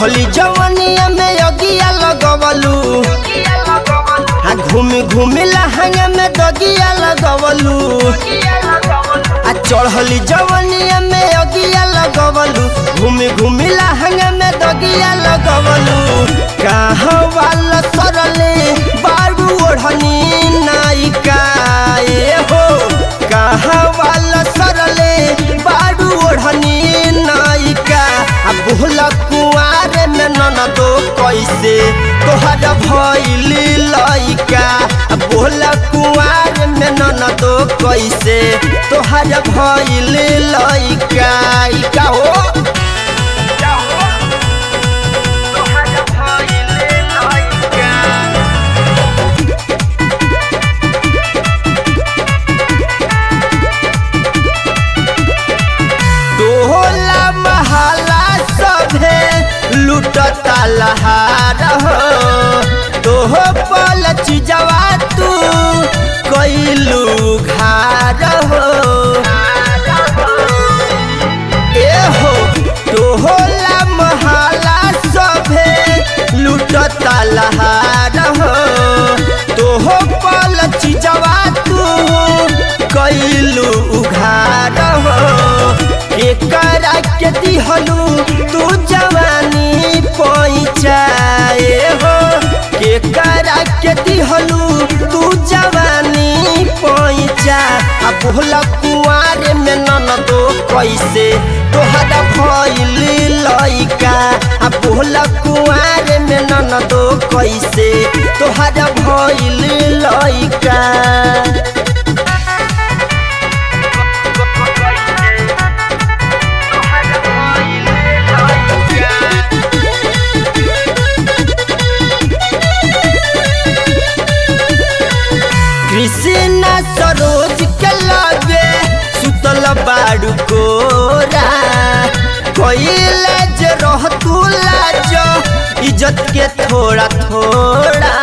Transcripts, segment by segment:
चढ़ली जवनिया में अगिया लगवलू आ घूमी घूमी लहंगा में दगिया लगवलू आ चढ़ली जवनिया में अगिया लगवलू घूमी घूमी लहंगा में दगिया लगवलू कहाँ वाला सरले बारू ओढ़नी नायिका ए हो कहाँ वाला सरले बारू ओढ़नी नायिका आ बुहला कुआरे में ननदो कैसे तोहर भइली लइका आ बुहला कुआरे में ननदो कैसे तोहर भइली लइका ई का हो टोला महला सभे लुटता लहार हो तोह पल चिजवा तू कैलू घार हो ए हो टोला महला सभे लुटता लहार हो तोह पल चिजवा तू कैलू उघार हो एकरा के दिहलू तू जवानी पैचाए हो केकरा के दिहलू तू जवानी पैचा आ बोला कुआरे में ननदो कैसे तोहरा भइली लइका आ बोला कुआरे में ननदो कैसे तोहरा भइली लइका कृष्णा सरोज के लगे सुतल बाड़ू कोरा कोइले जे रह तू लाज इज्जत के थोड़ा थोड़ा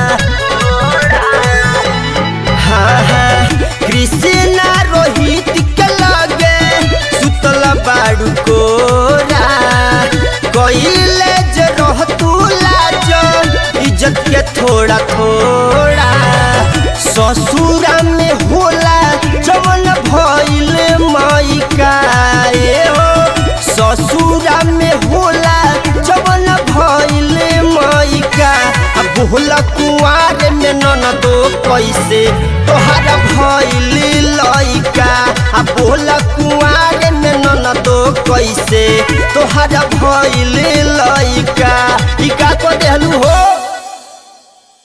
हाँ हाँ कृष्णा रोहित के लगे सुतल बाड़ू कोरा कोइले जे रह तू लाज इज्जत के थोड़ा थोड़ा ससुरा में होला जवन भइल माइका ए हो ससुरा में होला जवन भइल माइका आ बोला कुआर में ननदो कैसे तोहरा भइल लइका आ बोला कुआर में ननदो कैसे तोहरा भइल लइका ई का को देहलू हो